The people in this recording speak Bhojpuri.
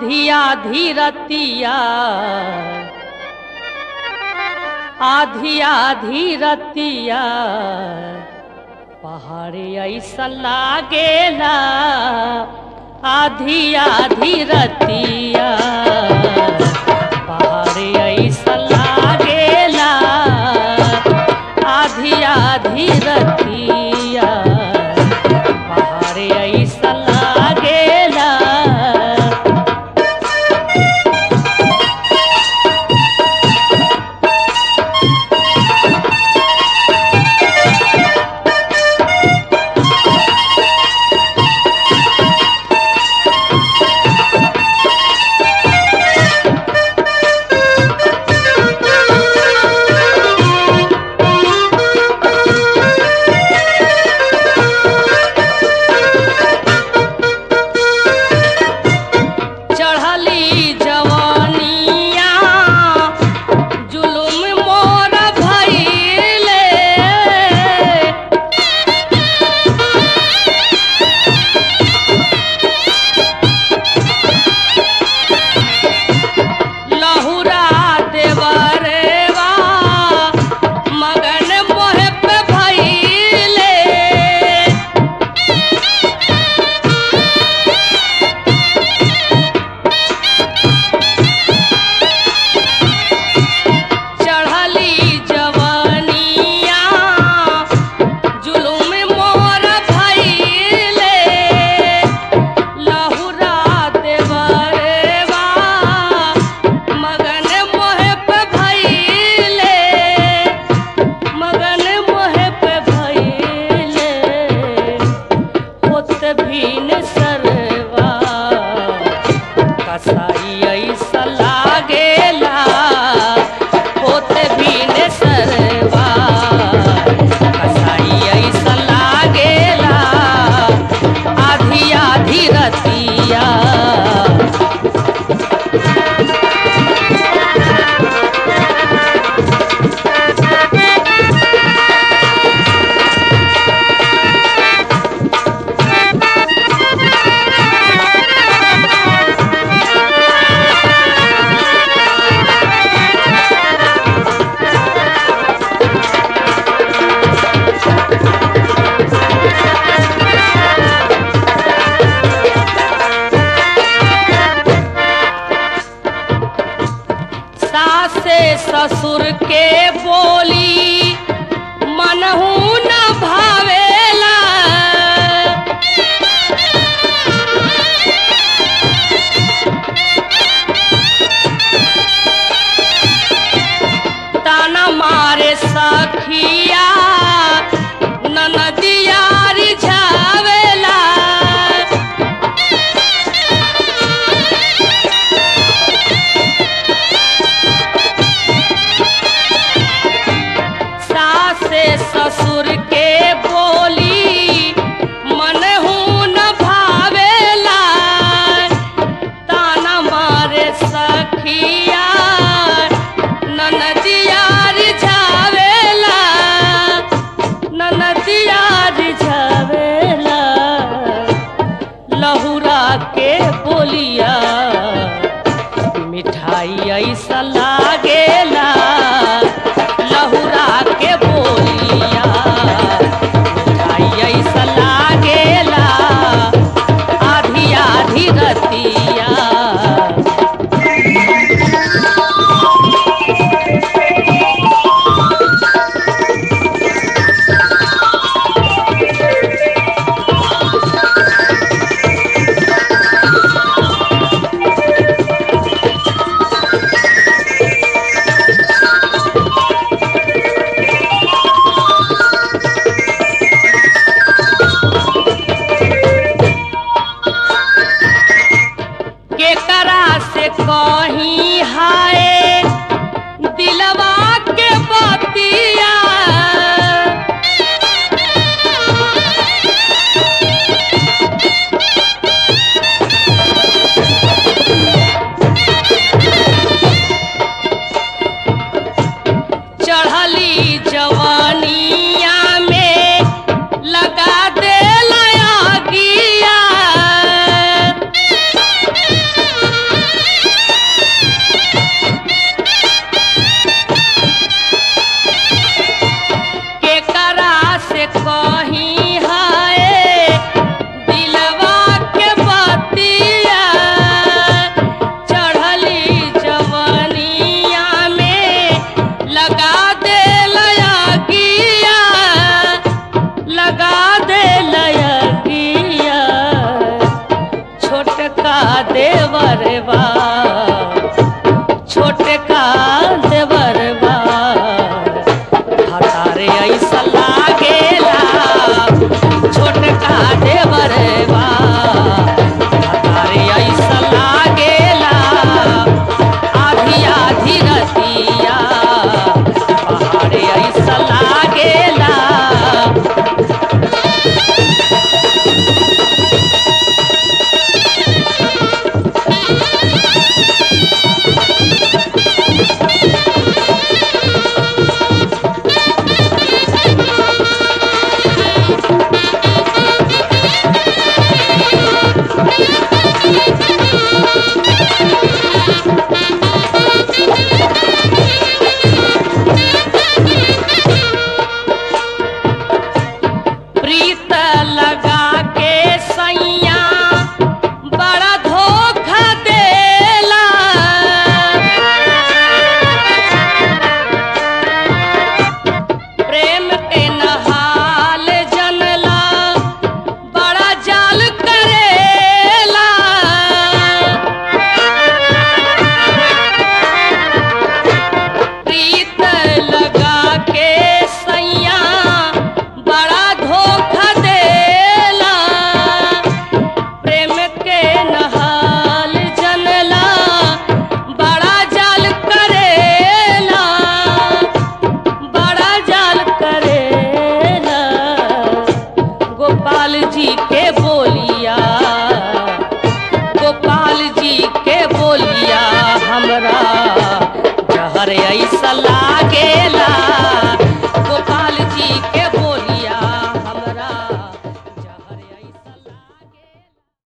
आधी आधी रतिया आधी आधी रतिया पहाड़ी ऐसा लागेला आधी आधी रतिया पहाड़ी ऐसा लागेला आधी आधी रतिया पहाड़ी ऐसा लागेला चढ़ली जवानिया जुलुम मोर भइले लहुरा देवरेवा मगन मोहे पे भइले चढ़ली जवानिया जुलुम मोर भइले लहुरा देवरेवा मगन मोहे पे भइले मगन मोहे पे भइले होत भीन सरवा कसाई ऐसा लागेला होते भीन सरवा कसाई ऐसा लागेला आधी आधी रतिया सासे ससुर के बोली मनहू न भावेला ताना मारे सखिया ननदिया रिझावेला सासे ससुर के बोली मनहू न भावेला ताना मारे सखिया ननदिया रिझावेला ननदिया रिझावेला लहुरा के बोलिया मिठाई ऐसा लागेला लहुरा के बोलिया मिठाई ऐसा लागेला आधी आधी रतिया केकरा से कहीं हाय दिलवा के बतिया चढ़ली जवानिया में लगा दे लया गिया प्रीत लगा के सैया बड़ा धोखा देला प्रेम के नहाल जनला बड़ा जाल करेला प्रीत लगा के सैया बड़ा धोखा देला प्रेम के नहाल जनला बड़ा जाल करेला बड़ा जाल करेला गोपाल जी के बोलिया गोपाल जी के बोलिया हमरा जहर ऐसा